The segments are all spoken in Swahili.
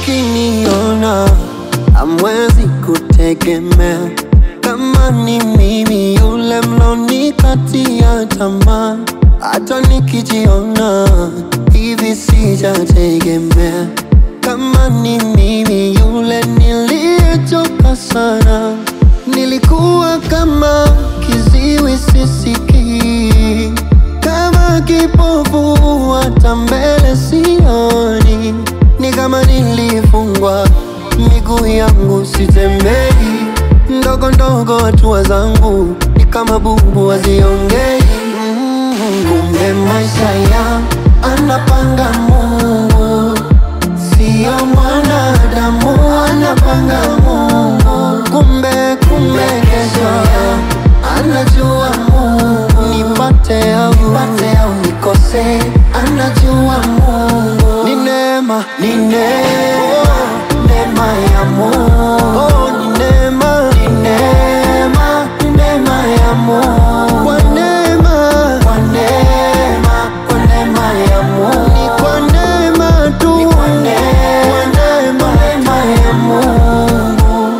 mkiniona hamwezi kutegemea kama ni mimi yule mlonikatia tamaa. Hata nikijiona hivi sijategemea kama ni mimi yule niliyechoka sana. Nilikuwa kama kiziwi sisikii, kama kipofu hata mbele sioni, ni kama nilifungwa miguu yangu sitembei, ndogo ndogo hatua zangu ni kama bubu haziongei. Mm, Kumbe maisha ya anapanga Mungu, sio mwanadamu anapanga Mungu. Kumbe kumbe kesho ya anajua Mungu, nipate au nipate au nikose, anajua Mungu. Ni neema, ni neema, neema ya Mungu. Oh, ni neema, ni neema, ni neema ya Mungu. Kwa neema, kwa neema, kwa neema ya Mungu. Ni kwa neema tu, ni kwa neema, kwa neema, neema ya Mungu.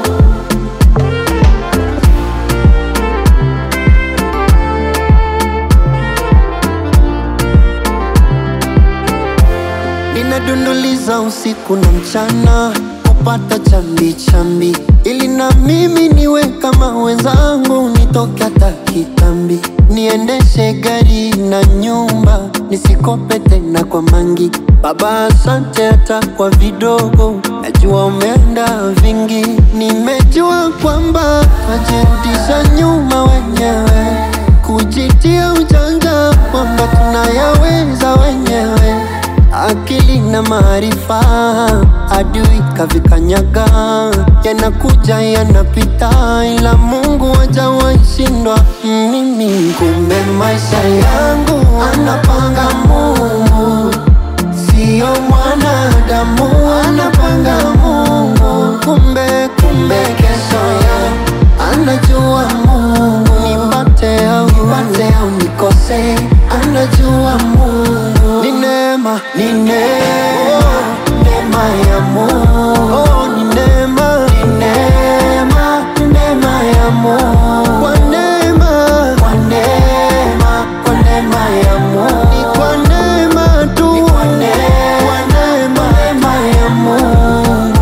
Ninadunduliza usiku na mchana kupata chambi chambi, ili na mimi niwe kama wenzangu, nitoke hata kitambi, niendeshe gari na nyumba, nisikope tena kwa mangi. Baba, asante hata kwa vidogo, najua umeenda vingi. Nimejua kwamba najirudisha nyuma wenyewe, kujitia ujanja kwamba tunayaweza wenyewe akili na maarifa, adui kavikanyaga, yanakuja yanapita, ila Mungu hajawahi shindwa mimi. Kumbe maisha yangu anapanga Mungu, sio mwanadamu anapanga Mungu. Kumbe kumbe kesho yangu anajua Mungu, nipate au nipate au nikose, anajua Mungu. Ni neema, ni neema, neema ya Mungu. Oh, ni neema, ni neema, ni neema ya Mungu. Kwa neema, kwa neema, kwa neema ya Mungu. Ni kwa neema tu, ni kwa neema, kwa neema, neema ya Mungu.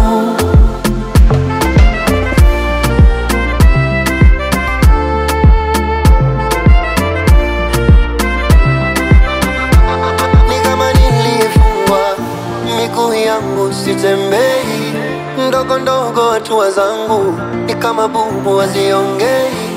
ni kama nilifungwa miguu yangu sitembei, ndogo ndogo hatua zangu ni kama bubu haziongei.